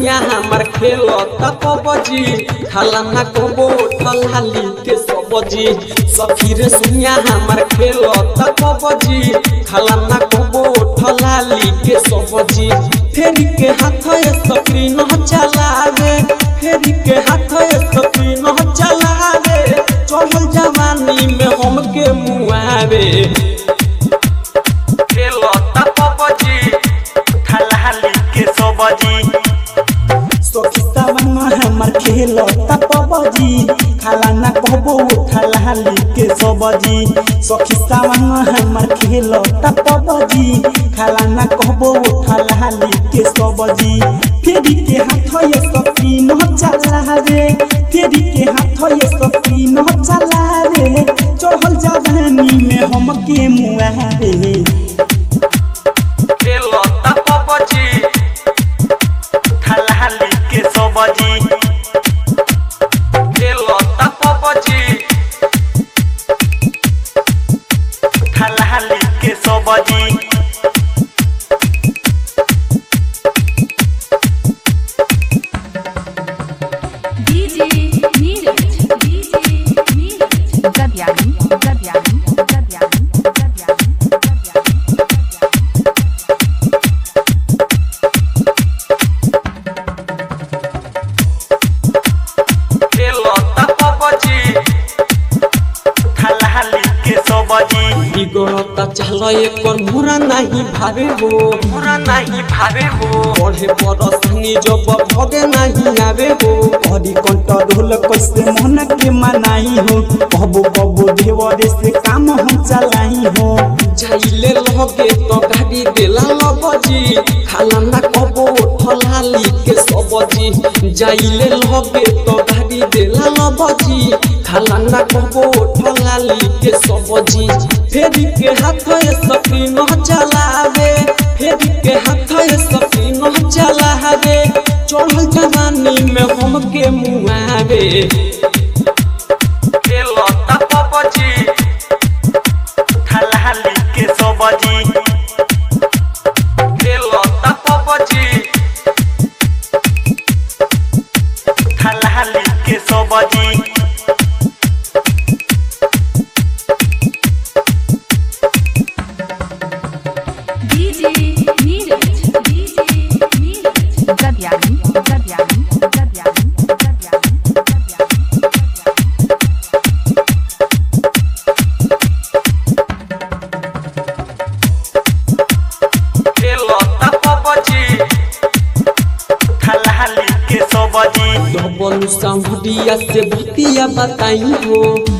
सुइया हमर खेलता पबजी खाला ना कबो ठलाली के सबजी सखी रे सुइया हमर खेलता पबजी खाला ना कबो ठलाली के सबजी फेरी के हाथ ए सखी न चलावे फेरी के हाथ ए सखी न चलावे चढ़ल जवानी में हमके मुआवे खेलता पबजी ठलाली के सबजी सखिता मन हमर खेल तपबजी खाला ना कहबो ठलाली के सबजी सखिता मन हमर खेल तपबजी खाला ना कहबो ठलाली के सबजी फेरी के हाथ ये सखी न चला रे फेरी के हाथ ये सखी न चला रे चढ़ल जवानी में हमके मुआ रे खेलता पबजी ठलाली के सबजी खेलता पबजी ठलाली के सबजी DJ Neeraj, DJ Neeraj. Gabyani, Gabyani, Gabyani, Gabyani, Gabyani. खेलता पबजी ठलाली के सबजी बिगड़ता चल एकर मुरा नहीं भावे हो पूरा नहीं भावे हो पढ़े परसनी जब भगे नहीं आवे हो हरी कंठ ढोल कैसे मन के मनाई हो कबो कबो देवरे से काम हम चलाई हो जाइले लगे तो गाड़ी देला लबजी खाला ना कबो ठलाली के सबजी जाइले लगे तो गाड़ी देला लबजी खाला ना कबो ठलाली के सबजी फेरी के हाथ ए सखी न चलावे फेरी के हाथ ए सखी न चलावे चढ़ल जवानी में हमके मुआवे खेलता पबजी ठलाली के सबजी खेलता पबजी ठलाली के सबजी DJ Neeraj, DJ Neeraj. Gabyani, Gabyani, Gabyani, Gabyani, Gabyani. खेलता पबजी ठलाली के सबजी डबल सामरिया से भतिया बताई हो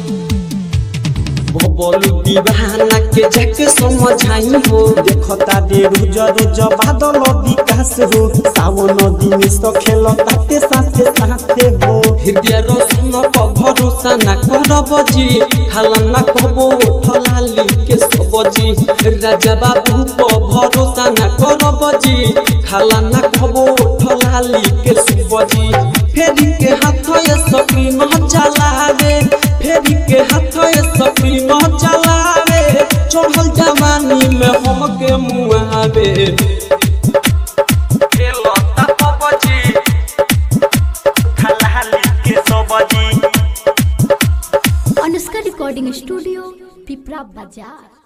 बबल दीवाना के जाके समझाई हो देखता दे रुज रुज बादल विकास हो सावन दिन सो खेल ताते साथे साथे हो हृदय रोशन पर भरोसा न करब जी खाला न कहबो ठलाली के सबजी राजा बाबू पर भरोसा न करब जी खाला न कहबो ठलाली के सबजी फेरी के हाथ ए सकी न चलावे फेरी के हाथ ए सकी न चलावे चढ़ल जवानी में हमके मुआवे खेलता पबजी ठलाली के सबजी अनुष्का रिकॉर्डिंग स्टूडियो पिपरा बाजार